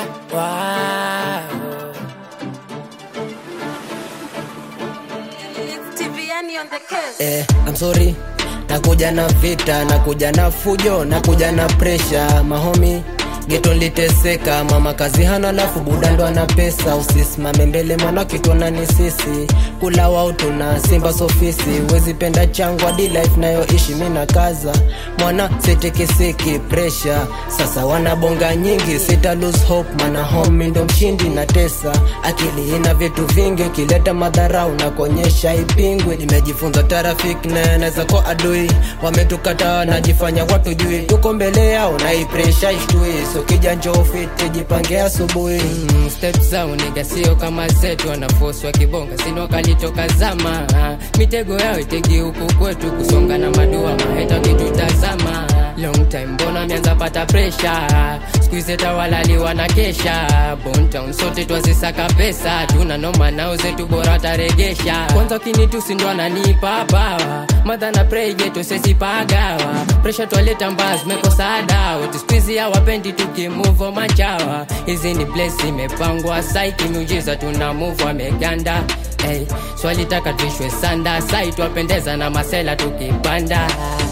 Wow. TVN on the case. Eh, I'm sorry nakuja na vita nakuja na fujo nakuja na presha mahomi geto liteseka mama kazi hana lafu buda ndo ana pesa usisimame mbele mwana kitona ni sisi kula wao tuna simba sofisi wezi penda changu hadi life nayoishi mina kaza mwana setekeseki presha sasa wanabonga nyingi sita lose hope mana homi ndo mshindi na tesa akili ina vitu vingi ukileta madharau na kuonyesha ipingwi nimejifunza trafik na naweza kwa adui wametukataa najifanya watu jui tuko mbele yao na hii presha ishtui so kija njoo fiti jipange asubuhi Mm, step zao niga sio kama zetu wanafosi wa kibonga sino kalitoka zama mitego yao itegi huku kwetu kusonga na madua maheta kitutazama long time mbona ameanza pata presha skuize tawalaliwa na kesha bontown sote twazisaka pesa tuna noma nao zetu bora taregesha kwanza kinitusi ndo ananipa bawa madha na preigeto sesipagawa presha twaleta mbaa zimekosa dawa tuskwizi hawapendi tukimuvo machawa hizi ni place imepangwa saiki miujiza tuna muvu ameganda hey, swalitaka tuishwe sanda sai twapendeza na masela tukipanda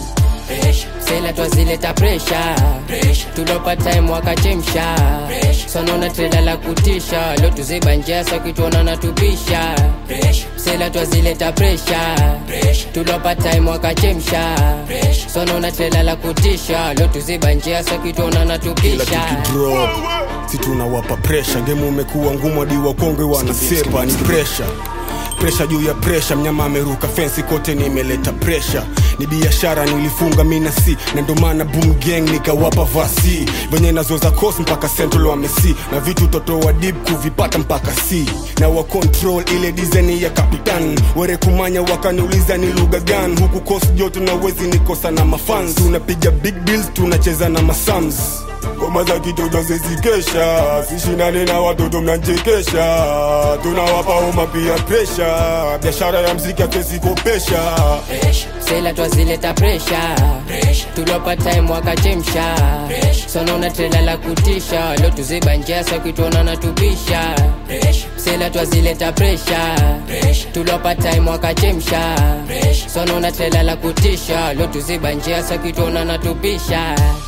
sela twazileta presha tulopa time wakachemsha sonona treda la kutisha lo tuziba njia sakituona natupisha sela twazileta presha tulopa time wakachemsha sonona treda la kutisha lo tuziba njia sakituona kila natupisha tukidrop si tunawapa presha gemu umekuwa ngumu hadi wakongwe wanasepa ni presha presha juu ya presha mnyama ameruka fensi kote nimeleta presha ni biashara nilifunga mina si na ndo maana boom gang nikawapa vasi venye nazoza kos mpaka central wamesi na vitu toto wa dip kuvipata mpaka c na wa control ile dizeni ya kapitan were kumanya wakaniuliza ni lugha gani huku kos joto na wezi nikosa na mafans tunapiga big bills tunacheza na masams ngoma za kitoto zezikesha sishinane na watoto mnanchekesha tunawapa homa pia presha biashara ya mziki hatuwezikopesha sela twazileta presha tulopa time wakachemsha sonona trela la kutisha lo tuziba njia sakituona natupisha sela twazileta presha tulopa time wakachemsha sonona trela la kutisha lo tuziba njia sakituona natupisha